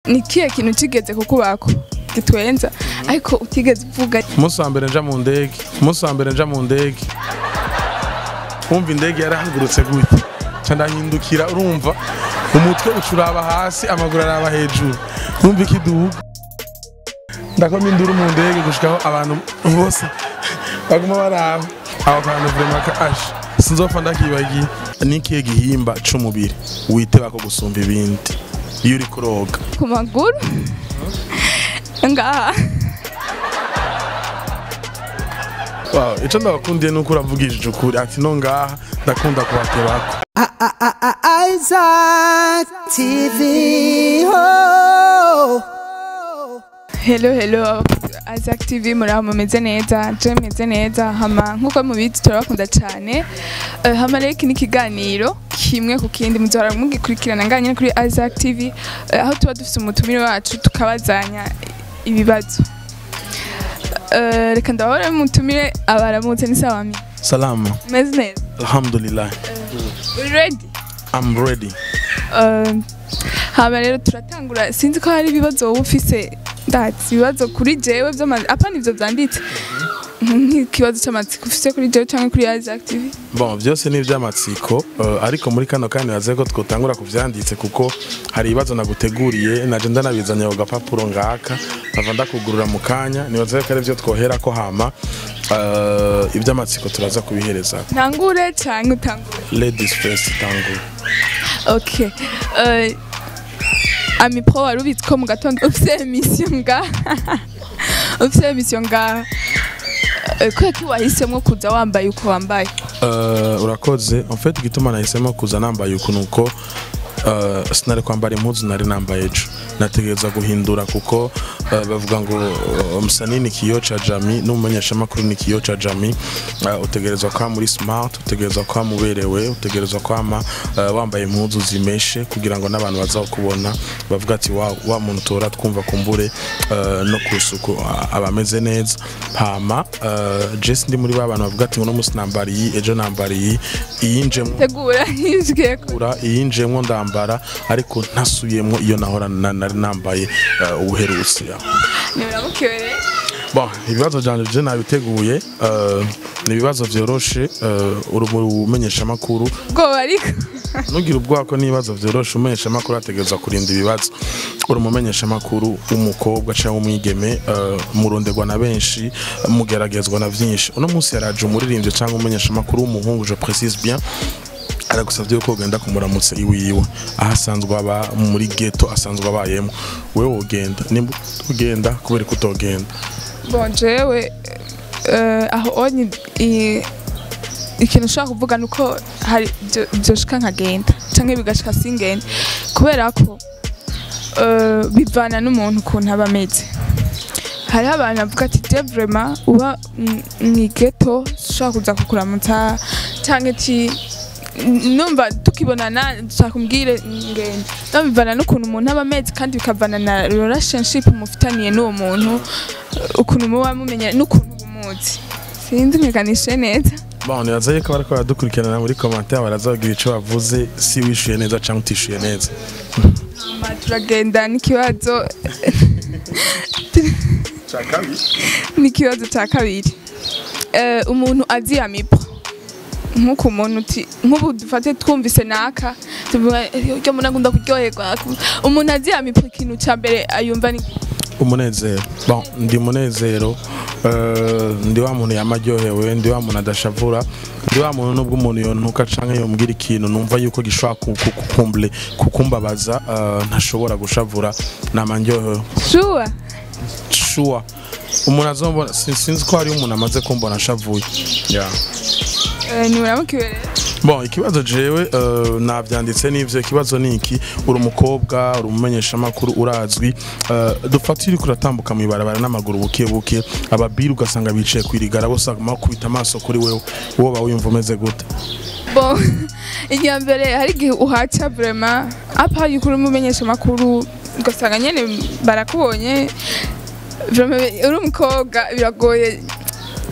ni kihe kintu kigeze kukubako gitwenza ariko utigeze uvuga umunsi wa mbere nja mu ndege umunsi wa mbere nja mu ndege wumva indege yarahagurutse gute nca ndahindukira urumva umutwe ucuraba hasi amaguru araba hejuru numva ikiduga ndakoma induru mu ndege gushikaho abantu bose baguma baraba aho kantu vrema ka asha sinzopfa ndakibagiye nikihe gihimba c'umubiri witeba ko gusumba ibindi iyo uri kuroga ku maguru ngaha Wow, ico ndabakundiye nuko uravugishije ukuri ati no ngaha ndakunda kubatebako Isaac TV. Oh. hello hello Isaac TV muraho mumeze neza je meze neza hama nkuko mubizi turabakunda cyane Eh, hama rero iki ni ikiganiro kimwe ku kindi muzohora mugikurikirana ngaha nyine kuri Isaac TV eh, aho tuba dufite umutumire wacu tukabazanya ibibazo Eh, reka ndabahora mutumire abaramutse ni sawa mi salama meze neza alhamdulillah uri ready i'm ready Eh, hama rero turatangura sinzi ko hari ibibazo wowe ufise ndazi ibibazo kuri jewe vy'amazi apana ivyo vyanditse nk'ikibazo c'amatsiko ufise kuri jewe canke kuri Isaac TV bon byose ni iby'amatsiko eh, ariko muri kano kandi baze ko twotangura kuvyanditse kuko hari ibibazo naguteguriye naje ndanabizanye ku gapapuro ngaka nkava ndakugurura mu kanya nibaze ko ari byo twohera ko hama eh, iby'amatsiko turaza kubihereza ntangure canke utangure ladies first tangura okay Eh, ami pro wari ubitse ko mu gatondo ufise emission ngaha ufise emission ngaha Eh, kubera ko wahisemwo kuza wambaye uko wambaye Uh, urakoze en fait igituma nahisemo kuza nambaye uku nuko uh, sinari kwambara impuzu nari nambaye ejo nategereza guhindura kuko uh, bavuga ngo uh, msanii ni kioo cha jamii n'umumenyeshamakuru ni kioo cha jamii uh, utegerezwa kuba muri smart utegerezwa kuba muberewe utegerezwa kwama uh, wambaye impuzu zimeshe kugira ngo n'abantu bazakubona bavuga ati wa, wa muntu tora twumva kumbure uh, no ku isuku uh, aba ameze neza hama uh, jesi ndi muri ba bantu bavuga ati uno munsi nambara iyi ejo nambara iyi iyinjemwo tegura yizwiye ko kura iyinjemwo ndambara ariko ntasubiyemwo iyo nahora na- nari nambaye uh, ubuherutse niburamukiwe rero bon ibibazo byanje je nabiteguye uh, ni ibibazo vyoroshe uh, uri mu bumenyeshamakuru ubwoba ariko nugira ubwako n'ibibazo vyoroshe umumenyeshamakuru ategerezwa kurinda ibibazo uri umumenyeshamakuru w'umukobwa cyangwa umwigeme uh, muronderwa na benshi mugeragezwa na vyinshi uno munsi yaraje umuririmbyi cyangwa umumenyeshamakuru w'umuhungu je précise bien aragusabye ko ugenda kumuramutsa iwiwe aho asanzwe aba muri ghetto asanzwe abayemo wewe wogenda nimba ugenda kubera ko utogenda bon jewe eh, aho onye i- ikintu ushobora kuvuga ni uko hari byo- byoshika nkagenda canke bigashika singende kubera ko eh, bivana n'umuntu ukuntu aba ameze hariho abantu bavuga ati je vraiment uba m- mw'igeto ushobora kuza kukuramutsa canke ti numva tukibonana dushaka umbwire ngende no bivana n'ukuntu umuntu aba ameze kandi bikavana na relationship mufitaniye n'uwo muntu eh, ukuntu muba mumenya n'ukuntu umuzi sinzi nkiganishe neza bon nibaza yuko bariko baradukurikirana muri commentaire barazagira ico bavuze si wishuye neza cyangwa utishuye neza Hama turagenda n'ikibazo n'ikibazo cya kabiri Eh, umuntu azi amipo nk'uko umuntu uti nk'ubu dufate twumvise naka tuvuga ryo mbona ngunda kuryoherwa umuntu azi amipo ikintu cya mbere ayumva ni umunezero bon ndi munezero eh, ndi wa muntu yamaryohewe ndi wa muntu adashavura ndi wa muntu nubwo umuntu yontuka canke yombwira ikintu numva yuko gishobora ku- ku- kukumbure kukumbabaza eh, ntashobora gushavura nama ndyohewe shuwa sure umuntu azombona sin- sinzi ko hariho umuntu amaze kumbona ashavuye yeah. ntiburamukiwe rero bon ikibazo jewe uh, navyanditse n'ivyo ikibazo ni iki uri umukobwa uri umumenyeshamakuru urazwi uh, dufata iyo uriko uratambuka mw'ibarabara n'amaguru buke buke ababiri ugasanga bicaye kwirigara bose baguma bakubita amaso kuri wewe wowe ba wiyumva umeze gute bon irya mbere hari igihe uhaca vraiment apa yuko uri umumenyesha amakuru ugasanga nyene barakubonye vraiment uri umukobwa biragoye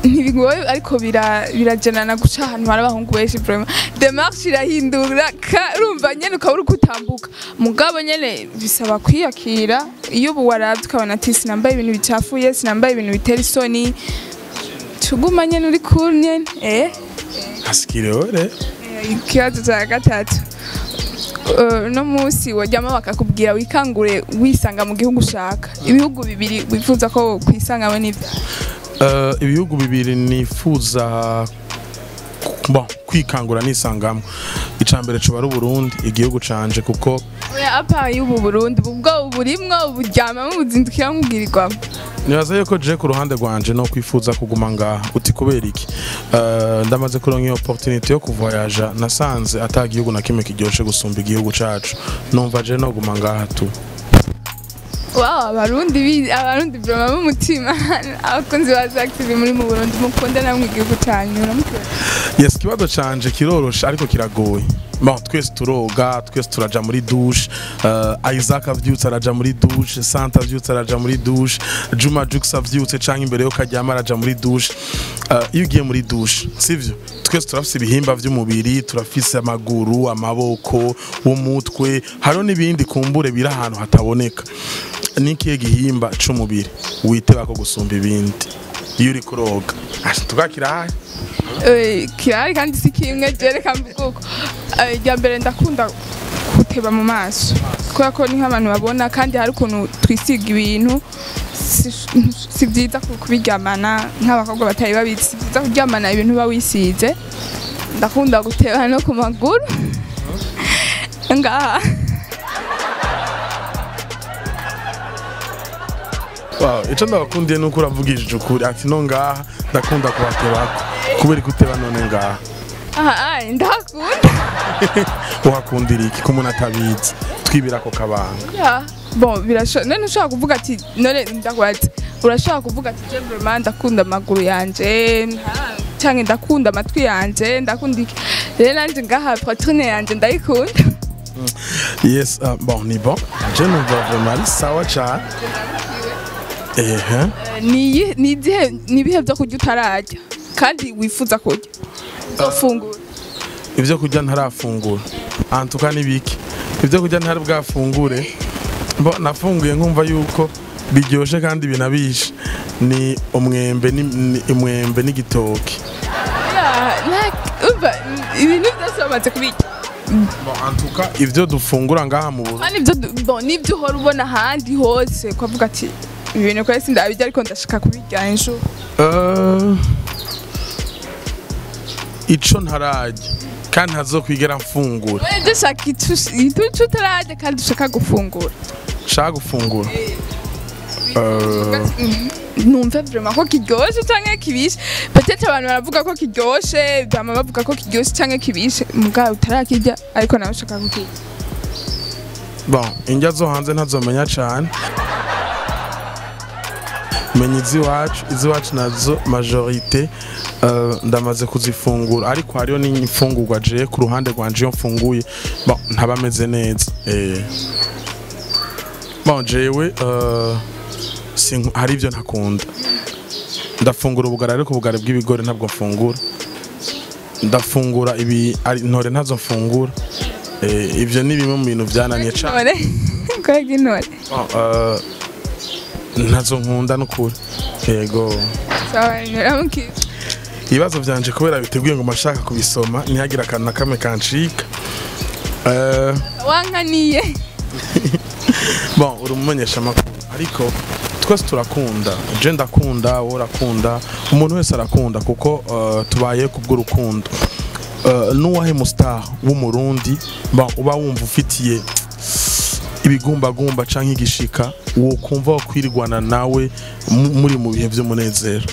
ntibigoye ariko bira- birajanana guca ahantu hari abahungu benshi vraiment demarche irahindura ka- urumva nyene ukaba uri kutambuka mugabo nyene bisaba kwiyakira iyo ubu waravye ukabona ati sinambaye ibintu bicafuye sinambaye ibintu bitera isoni tuguma nyene uri cool nyene eh hasikiriore ikibazo cya gatatu Eh, uno munsi wajyamo bakakubwira wikangure wisanga mu gihugu ushaka ibihugu bibiri wifuza ko kwisangamo n'ibyo Uh, ibihugu bibiri nifuza bon, kwikangura nisangamo icya mbere cuba ari uburundi igihugu canje kuko oya apa y'ubu burundi ubwo burimwo uburyamamo ubuzindukira mubwirirwamo nibaza yuko je ku ruhande rwanje no kwifuza kuguma ngaha uti kubera iki Uh, ndamaze kuronka iyo opportunity yo kuvoyaja nasanze ata gihugu na kimwe kiryoshe gusumba igihugu cacu numva je no guma ngaha tu wow abarundi bi- abarundi vraiment b'umutima abakunzi ba active muri mu burundi mukunda namwe igihugu cyanyu muramukunda yes ikibazo canje kiroroshe ariko kiragoye bon twese turoga twese turaja muri douche uh, Isaac avyutse araja muri douche Santa avyutse araja muri douche Juma Jux avyutse canke imbere yo karyama araja muri douche uh, iyo ugiye muri douche sivyo twese turafise ibihimba vy'umubiri turafise amaguru amaboko umutwe hariho n'ibindi kumbure biri ahantu hataboneka nikihe gihimba c'umubiri witeba ko gusumba ibindi iyo uri kuroga Asha, tugakirahe Eh, kirahari kandi si kimwe jereka mvugo irya mbere ndakunda kuteba mu maso kubera ko ni nk'abantu babona kandi hari ukuntu twisiga ibintu si- si byiza ku- kubiryamana nk'abakobwa batari babizi si byiza kuryamana ibintu uba wisize ndakunda guteba no ku maguru ngaha Wow, ico ndabakundiye nuko uravugishije ukuri ati no ngaha ndakunda kuhatebako kubera ikuteba none ngaha aha ai, ndahakunda uhakundira iki ko umuntu atabizi twibira ako kabanga Ya, bon birashoboka none ushobora kuvuga ati none ndakwaze urashobora kuvuga ati je vraiment ndakunda amaguru yanje nta- canke ndakunda amatwi yanje ndakunda iki rero nanje ngaha poitrine yanje ndayikunda yes uh, bon ni bon je numva vraiment ari sawa cane ehe Eh, ni iyi- ni izihe ni ibihe vyo kurya utararya kandi wifuza kurya uzofungura ivyo kurya ntarafungura antuka nibiki ivyo kurya ntari bwafungure bo nafunguye nkumva yuko biryoshe kandi binabishe ni umwembe ni, ni umwembe n'igitoki Ya, nta- umva ibintu byose bamaze kubirya bon antuka ivyo dufungura ngaha mu Burundi kandi ibyo du- bon nibyo uhora ubona ahandi hose ukavuga ati ibi bintu kwese ndabirya ariko ndashaka kubirya ejo Uh, ico ntararya kandi ntazokwigera mfungura Wewe dushaka ituco utararya kandi ushaka gufungura nshaka gufungura Uh, numve vraiment ko kiryoshe canke kibishe peut-être abantu baravuga ko kiryoshe bama bavuga ko kiryoshe canke kibishe mugabo utarakirya ariko nawe ushaka kukirya bon indya zo hanze ntazomenya cane menya iz'iwacu iz'iwacu nazo majorite uh, ndamaze kuzifungura ariko hariho n'imfungurwa je ku ruhande rwanje iyo mfunguye bon ntaba ameze neza eh. bon jewe uh, sinku- hari ibyo ntakunda ndafungura ubugari ariko ubugari bw'ibigori ntabwo mfungura ndafungura ibi ari intore ntazo mfungura eh, ivyo ni bimwe mu bintu byananiye cane intore kwega intore Oh, uh, ntazo nkunda n'ukuri yego sawa nyiramukije ibibazo byanje kubera biteguye ngo mashaka kubisoma ntihagire akantu na kamwe kancika Uh, wankaniye bon uri umumenyesha amakuru ariko twese turakunda je ndakunda wowe urakunda umuntu wese arakunda kuko uh, tubaye kubw'urukundo uh, n'uwahe mustar w'umurundi bon, uba wumva ufitiye ibigumbagumba canke igishika wokumva wakwirigwana nawe mu- muri mu bihe vy'umunezero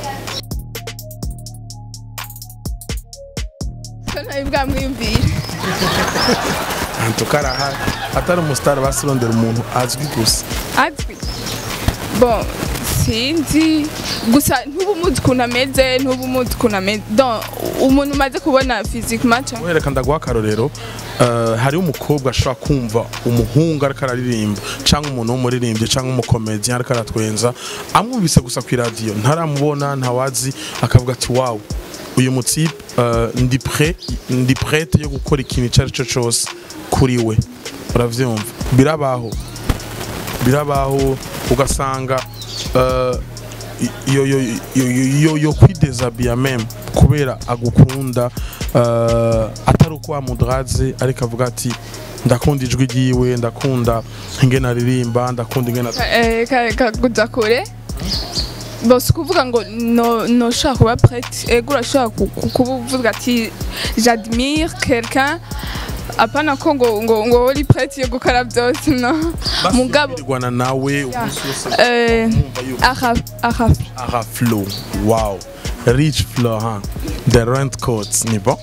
ko nawe bwamwiyumvira antuka arahari atari umustar basirondera umuntu azwi gusa azwi bon si sinzi gusa ntuba umuzi ukuntu ameze ntuba umuzi ukuntu ameze donc umuntu umaze kubona physiquement canke- wereka ndaguha akarorero eh, hariho umukobwa ashobora kumva umuhungu ariko araririmba cyangwa umuntu w'umuririmbyi cyangwa umukomedi ariko aratwenza amwumvise gusa ku iradiyo ntaramubona ntawazi akavuga ati wawu uyu mutipe eh, ndi pre ndi prete yo gukora ikintu icyo ari cyo cyose kuri we uravyumva birabaho birabaho ugasanga eh, yo yo yo yo yo kwidezabia meme kubera agukunda eh, atari uko wamudraze ariko avuga ati ndakunda ijwi ryiwe ndakunda ingene aririmba ndakunda ingene Eh, ka- kakuja kure bose kuvuga ngo no noshaka kuba prête ego urashobora ku- ku- kuba uvuga ati j'admire quelqu'un apana ko ngo ngo ngo uri prête yo gukora byose no mugabo basubirwana nawe Yeah. umunsi wose eh mwumva yuko aha aha aha flow wow rich flow huh? the rent coats ni bon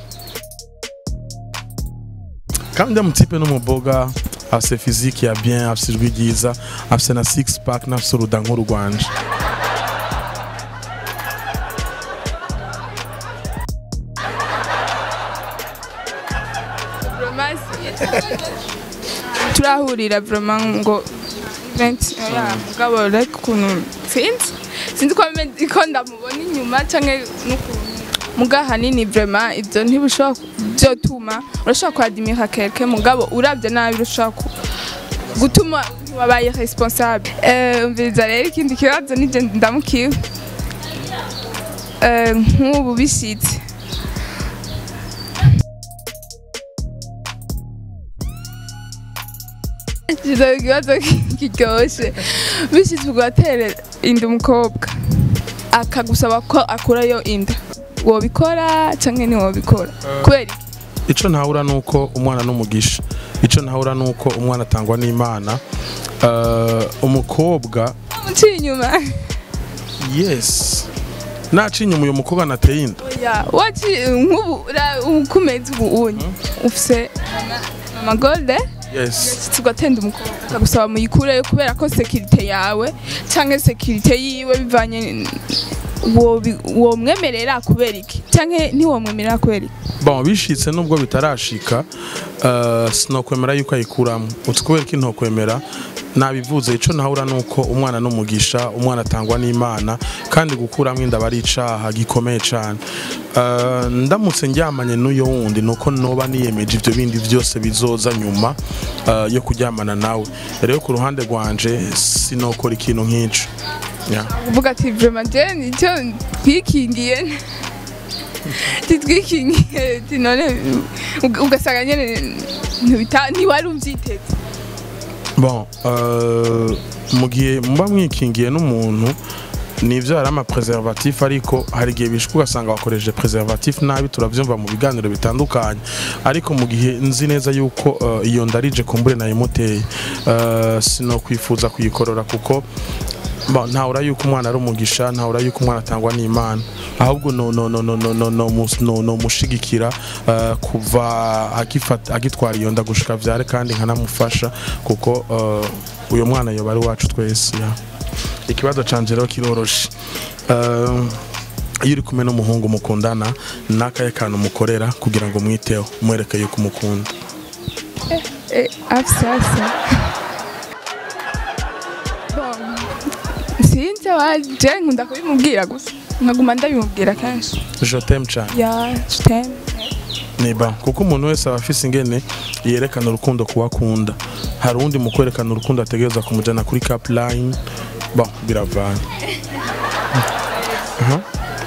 kandi uriya mutipe n'umuboga afise physique ya bien afise ijwi ryiza afise na six pack n'afise uruda nk'urugwanje vraiment turahurira vraiment ngo event ya mugabo ariko ukuntu sinzi sinzi ko ame- ko ndamubona inyuma canke n'ukuntu muga hanini vraiment ibyo ntibishobora ku- byotuma urashobora kuadimira kelke mugabo uravye nabi urashobora ku- gutuma wabaye responsable eh umviriza rero ikindi kibazo nije ndamukiwe eh nk'ubu bishitse Kiza ikibazo kiryoshe bishitse ugatera inda umukobwa akagusaba ko akurayo inda wobikora canke ntiwobikora kubera iki? ico ntahura nuko umwana n'umugisha ico ntahura nuko umwana atangwa n'imana Eh, umukobwa uciye inyuma yes naca inyuma uyu mukobwa nateye inda ya waci nk'ubu ra- ukumeze ubu unye ufise mama- mama golde yes tugatenda umukobwa akagusaba muyikureyo kubera ko sekirite yawe canke sekirite yiwe bivanye n- wobi- womwemerera kubera iki canke ntiwomwemerera kubera iki bon bishitse nubwo bitarashika uh, sinokwemera yuko ayikuramo uti kubera ko intokwemera nabivuze ico ntahura nuko umwana n'umugisha umwana atangwa n'imana kandi gukuramo inda aba ari icaha gikomeye cane uh, ndamutse ndyamanye n'uyo wundi nuko noba niyemeje ivyo bindi vyose bizoza nyuma uh, yo kuryamana nawe rero ku ruhande rwanje sinokora ikintu nk'ico yeah. uvuga ati vraiment je nicyo twikingiye titwikingiye ati none ug- ugasanga nyene ntibita- ntiwari uvyiteze bon euh, mu gihe muba mwikingiye n'umuntu nivyo hari amapreservatif ariko hari igihe bishika ugasanga wakoresheje preservatif nabi turavyumva mu biganiro bitandukanye ariko mu gihe nzi neza yuko uh, iyo ndarije kumbure nayimuteye uh, sinokwifuza kuyikorora kuko Bon, ntahura yuko umwana ari umugisha ntahura yuko umwana atangwa n'imana ahubwo no no no no no no no mus- no no mushigikira uh, kuva agifata agitwara iyo nda gushika vyare kandi nkanamufasha kuko uh, uyo mwana yoba ari wacu twese ya ikibazo canje rero kiroroshe uh, iyo uri kumwe n'umuhungu mukundana nakaye kantu mukorera kugira ngo mwiteho mwereke yuko umukunda Eh, afsasa Bon, sinzi waje nkunda kubimubwira gusa nkaguma ndabimubwira kenshi je t'aime cane ya je ni ba kuko umuntu wese aba afise ingene yerekana urukundo kuwakunda hari uwundi mu kwerekana urukundo ategereza kumujana kuri cap line bon biravana Aha.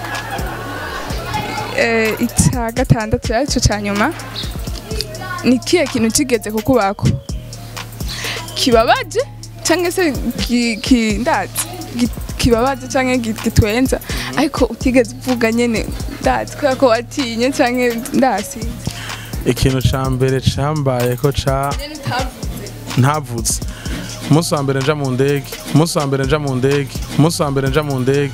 eh, icya gatandatu aricyo cya nyuma ni kihe kintu kigeze kukubako kibabaje cyangwa se ki- ki- ndazi gi- kibabaje cyangwa gi- gitwenza ariko utigeze uvuga nyene ndazi kubera ko watinye cyangwa ndasinze ikintu ca mbere cambaye ko ca ntavuze umunsi wa mbere nja mu ndege umunsi wa mbere nja mu ndege umunsi wa mbere nja mu ndege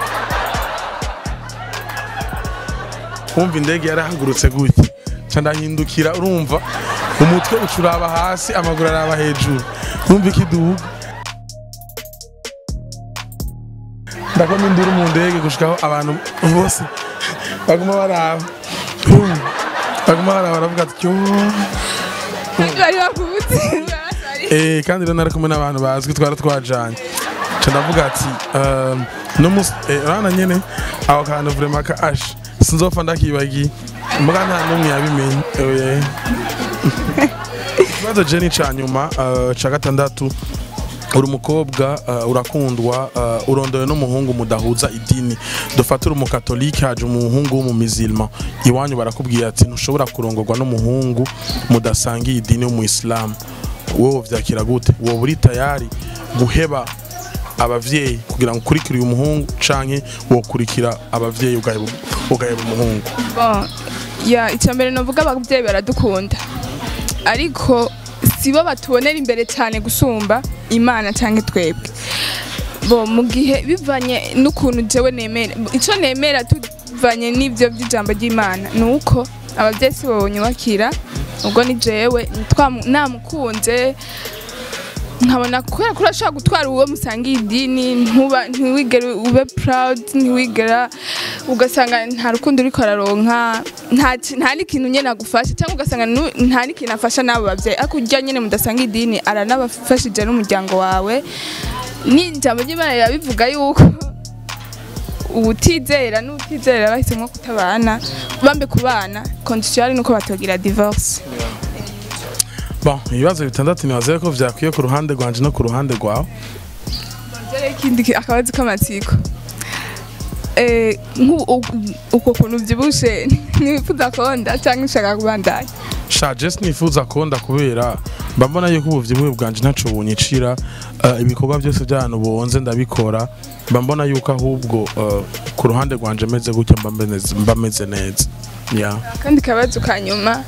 wumva indege yarahagurutse gutya ca ndahindukira urumva umutwe ucuraba hasi amaguru araba hejuru urumva ikiduga ndakoma induru mu ndege gushikaho abantu bose baguma baraba Pum. baguma baraba baravuga ati "Yo." bari bakubutse Eh, kandi rero nari kumwe n'abantu bazwi twari twajanye nca ndavuga ati um, n'umunsi eh, urabona nyene aho kantu vraiment ka ashe sinzopfa ndakibagiye muga nta n'umwe yabimenye Eh, ikibazo je ni ca nyuma uh, ca gatandatu uri umukobwa uh, urakundwa uh, urondowe n'umuhungu mudahuza idini dufate uri umukatolike haje umuhungu w'umumizilma iwanyu barakubwira ati ntushobora kurongorwa n'umuhungu mudasangiye idini w'umuyisilamu wowe vyakira gute wowe uri tayari guheba abavyeyi kugira ngo ukurikire uyu muhungu canke wokurikira abavyeyi ugaheba ugaheba umuhungu Bon, ya icyambere navuga ababyeyi baradukunda ariko sibo batubonera imbere cyane gusumba imana cyangwa twebwe bo mu gihe bivanye n'ukuntu jewe nemera icyo nemera tuvanye n'ibyo by'ijambo ry'imana ni uko ababyeyi si bo nyubakira ubwo ni jewe twamu- namukunze nkabona kubera ko urashobora gutwara uwo musangiye idini ntuba ntiwigere ube proud ntiwigera ugasanga nta rukundo uriko araronka nta ki- nta n'ikintu nyene agufasha cyangwa ugasanga nu- nta n'ikintu afasha n'abo bavyeyi ariko urya nyene mudasanga idini aranabafashije n'umuryango wawe n'ijambo ry'imana rirabivuga yuko uwutizera n'utizera bahisemo kutabana bambe kubana kondisiyo ari nuko batogira divorce bon ibibazo bitandatu nibazaye ko vyakwiye ku ruhande rwanje no ku ruhande rwawe Dore ikindi ki- akabazo k'amatsiko Eh, nk'u- u- uko kuntu uvyibushe ntiwifuza konda cyangwa ushaka kubandanya sha je sinifuza konda kubera mba mbona yuko ubuvyibuhe bwanje ntaco bunyicira uh, ibikorwa byose by'ahantu bonze ndabikora mba mbona yuko ahubwo uh, ku ruhande rwanje meze gutya mba meze- mba meze neza yeah. kandi kabazo ka nyuma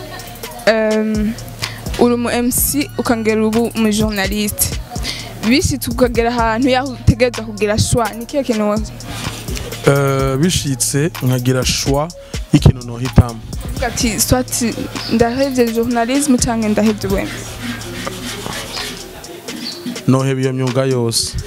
em, uri umu MC ukongera ubu umu journaliste bishitse ukagera ahantu yaho utegerezwa kugira shwa ni kihe kintu wo- uh, bishitse nkagira shwa y'ikintu nohitamo uvuga ati swati ndahevye journalisme canke ndahevye ubu MC noheba iyo myuga yose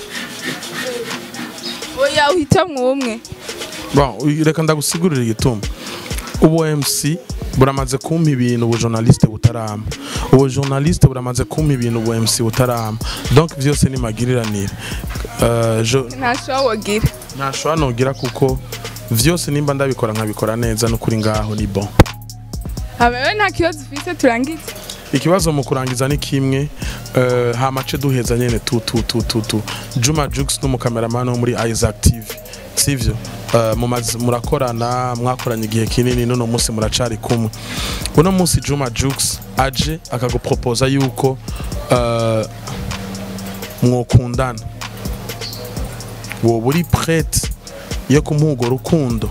oya uhitamwo umwe bon uy- reka ndagusigurira igituma ubu MC buramaze kumpa ibintu ubu journaliste butarama ubu journaliste buramaze kumpa ibintu ubu MC butarama donc vyose ni magiriranire uh, jo, nta shwa wogira ntashobora nogira kuko vyose nimba ndabikora nkabikora neza n'ukuri ngaho ni bon habawe nta kibazo ufise turangize ikibazo mu kurangiza ni kimwe uh, hamace duheza nyene tu tu tu tu tu Juma Jux n'umukameramani wo muri Isaac TV sivyo uh, mumaze- murakorana mwakoranye igihe kinini none munsi muracari kumwe uno munsi Juma Jux aje akagupropoza yuko uh, mwokundana wowe uri prête yo kumuha urwo rukundo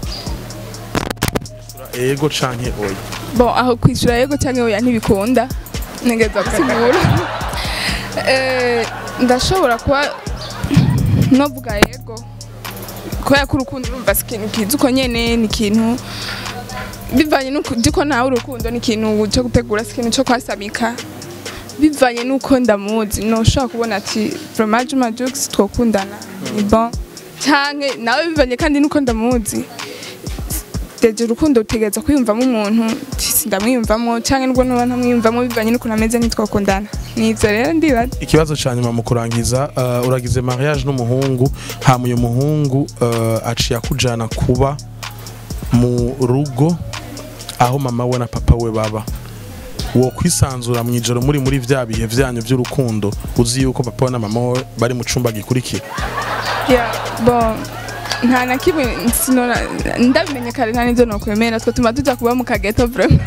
ego canke oya bon aho kwishyura yego cyangwa oya ntibikunda ntegeza gusigura Eh, ndashobora kuba novuga yego kubera ko urukundo urumva si ikintu kiza uko nyene ni ikintu bivanye n'uko uzi ko nawe urukundo ni ikintu cyo gutegura si ikintu cyo kwasamika bivanye n'uko ndamuzi noshobora kubona ati vraiment Juma Jux twokundana ni bon canke nawe bivanye kandi n'uko ndamuzi deje urukundo utegereza kwiyumvamo umuntu si ndamwiyumvamo cyangwa nubwo nuba ntamwiyumvamo bivanye n'ukuntu ameze ntitwakundana nivyo rero ndibaza ikibazo cya nyuma mu kurangiza uh, uragize mariage n'umuhungu hama uyu muhungu uh, aciye akujana kuba mu rugo aho mama we na papa we baba wo kwisanzura mu ijoro muri muri vya bihe vyanyu vy'urukundo uzi yuko papa we na mama we bari mu cumba gikurikira yeah, bon nta na kimwe sinora ndabimenye kare nta n'ivyo nokwemera twe tuma tuja kuba mu kageto vraiment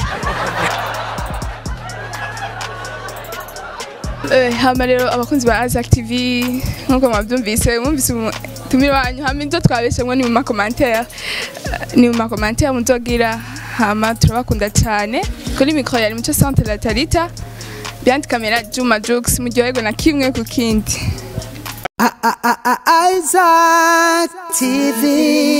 Eh, hama rero abakunzi ba Azak TV nkuko mwabyumvise mwumvise tumira wanyu hama ibyo twabeshemwo ni mu makomantere Eh, ni mu makomantere muzogira hama turabakunda cyane kuri mikoro yari muco centre la Talita Bianti kamera Juma Jux muryoherwe na kimwe ku kindi Isaac TV.